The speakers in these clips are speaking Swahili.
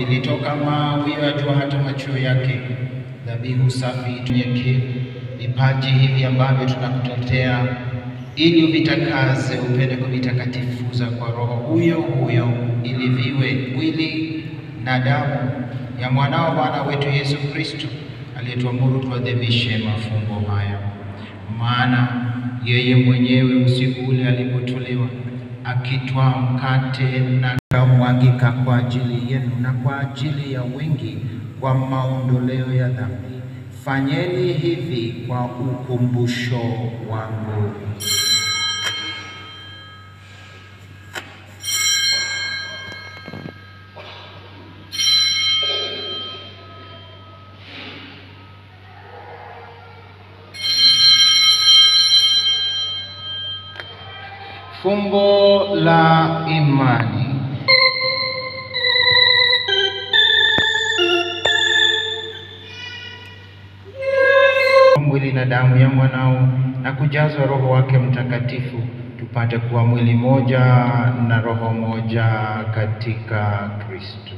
vilitoka mawio ya jua hata machweo yake. Dhabihu safi tunyekevu, vipaji hivi ambavyo tunakutetea ili uvitakaze, upende kuvitakatifuza kwa Roho huyo huyo, ili viwe mwili na damu ya mwanao Bwana wetu Yesu Kristo, aliyetuamuru tuadhimishe mafumbo haya. Maana yeye mwenyewe usiku ule alipotolewa, akitwaa mkate na kamwagika kwa ajili yenu na kwa ajili ya wengi kwa maondoleo ya dhambi. Fanyeni hivi kwa ukumbusho wangu. Fumbo la imani. Mwili na damu ya mwanao na kujazwa Roho wake Mtakatifu, tupate kuwa mwili moja na roho moja katika Kristo.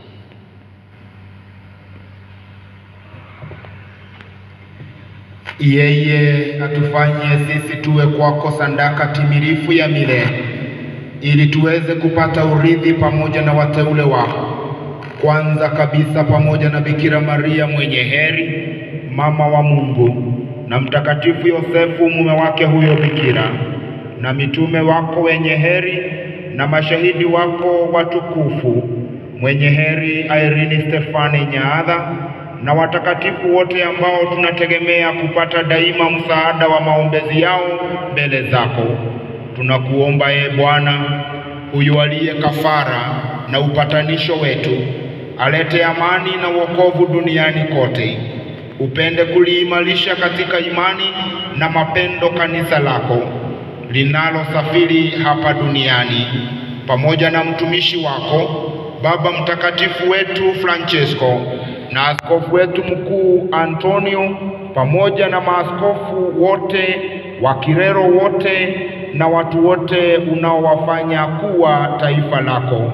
Yeye atufanye sisi tuwe kwako sadaka timilifu ya milele, ili tuweze kupata urithi pamoja na wateule wako, kwanza kabisa pamoja na Bikira Maria mwenye heri, mama wa Mungu, na Mtakatifu Yosefu mume wake huyo bikira, na mitume wako wenye heri, na mashahidi wako watukufu, mwenye heri Irene Stefani Nyaadha na watakatifu wote ambao tunategemea kupata daima msaada wa maombezi yao mbele zako. Tunakuomba ee Bwana, huyu aliye kafara na upatanisho wetu, alete amani na wokovu duniani kote. Upende kuliimarisha katika imani na mapendo kanisa lako linalosafiri hapa duniani, pamoja na mtumishi wako Baba Mtakatifu wetu Francesco na askofu wetu mkuu Antonio pamoja na maaskofu wote wa Kirero wote na watu wote unaowafanya kuwa taifa lako.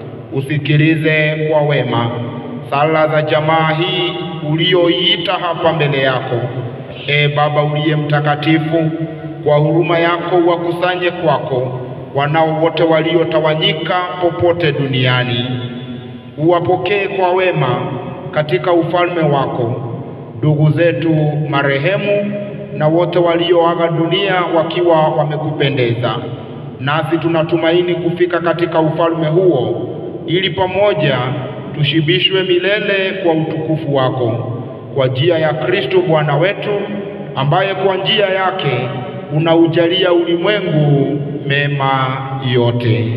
Usikilize kwa wema sala za jamaa hii ulioiita hapa mbele yako. E Baba uliye mtakatifu, kwa huruma yako wakusanye kwako wanao wote waliotawanyika popote duniani. Uwapokee kwa wema katika ufalme wako ndugu zetu marehemu na wote walioaga dunia wakiwa wamekupendeza. Nasi tunatumaini kufika katika ufalme huo, ili pamoja tushibishwe milele kwa utukufu wako, kwa njia ya Kristo Bwana wetu, ambaye kwa njia yake unaujalia ulimwengu mema yote.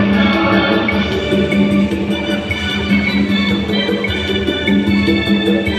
Thank you.